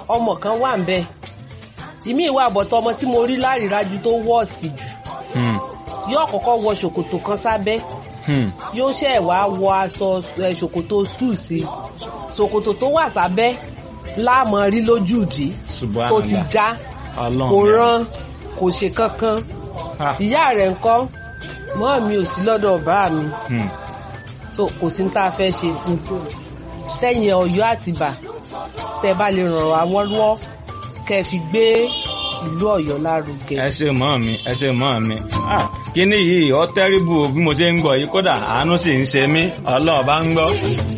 ọmọ kan wà ń bẹ̀ ìmí ìwà àbọ̀tọ̀ ọmọ tí mo rí lárídájú tó wọ́ọ̀sì jù Hmm. yóò kọ́kọ́ wọ ṣòkòtò kan sábẹ́ Hmm. yóò ṣẹ̀ wá wọ aṣọ ẹ, ṣòkòtò sùn sí ṣòkòtò tó wà sábẹ́ láàmú rí lójúdì tó ti Subhanallah. já Ọlọ́run kò mi. rán kò ṣe kankan Ah. ìyá rẹ̀ ńkọ́ mọ́ mi ò sí lọ́dọ̀ bá mi Hmm. so kò sí ní tá a fẹ́ ṣe sí sẹ́yìn ọ̀yọ́ àtìbà tẹ́ bá lè ràn wá wọ́n lọ́wọ́ kẹ́ ẹ fi gbé ìlú ọ̀yọ́ lárugẹ. ẹ ṣe mọ́ mi ẹ ṣe mọ́ mi Ah, kíní yìí ọ tẹ́rìbù bí mo ṣe ń gbọ́ yìí kódà àánú sì ń ṣe mí ọlọ́ọ̀ bá ń gbọ́.